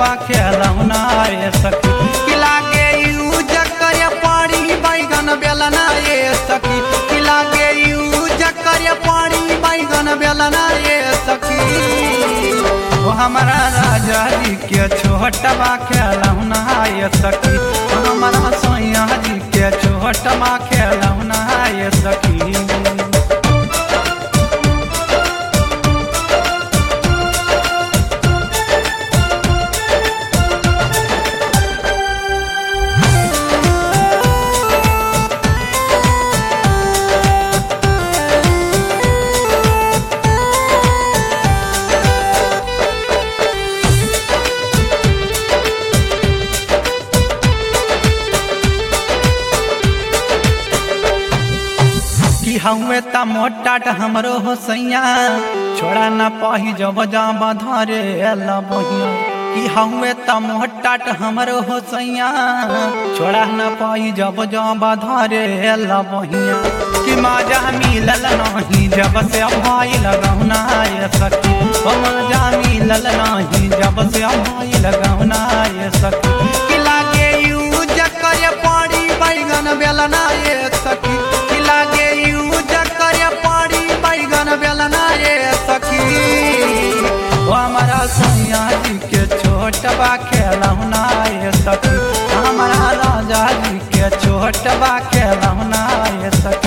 छोटवा खेलौना ये सखी कि लागे यूज करे पड़ी बैगन बेलना ये सखी कि लागे यूज करे पड़ी बैगन बेलना ये सखी ओ हमारा राजा जी के छोटवा खेलौना ये सखी ओ हमारा सोया जी के छोटवा खेलौना ये सखी कि हमें त मोटा हमरो हो सैया छोड़ा न पाही जब जाब धरे अल्लाह बहिया कि हमें त मोटा हमरो हो सैया छोड़ा न पाही जब जाब धरे अल्लाह बहिया कि माजा मिलल नहीं जब से भाई लगौना ये सखी ओ माजा मिलल नहीं जब से भाई लगौना ये सखी कि लागे यूज करे पड़ी बैगन बेलना ये सखी कि लागे यूज करे पड़ी बैगन बेलना ये सखी ओ हमारा सोनिया जी के छोटबा खेलौना ये सखी हमारा राजा जी के छोटबा खेलौना ये सखी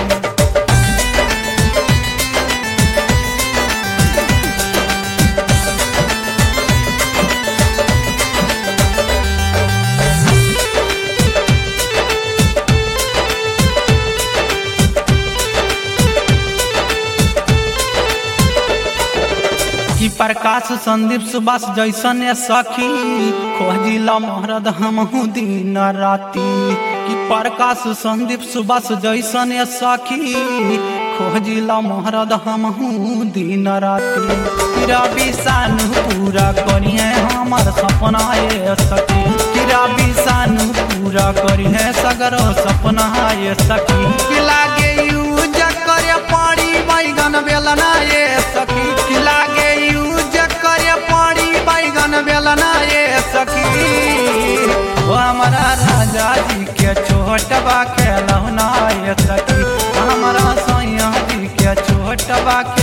कि प्रकाश संदीप सुबास जैसन ये सखी खोजिला महरद हमहू दिन राती कि प्रकाश संदीप सुबास जैसन ये सखी खोजिला महरद हमहू दिन राती कि रवि सानू पूरा करिए हमर सपना ये सखी कि रवि सानू पूरा करिए सगरो सपना ये सखी कि लागे यूज करे पड़ी बैगन बेलना ये सखी कि लागे यूज करे पड़ी बैगन बेलना ये सखी ओ हमारा राजा जी के छोटबा खेलौना ये सखी हमारा सैया जी के छोटबा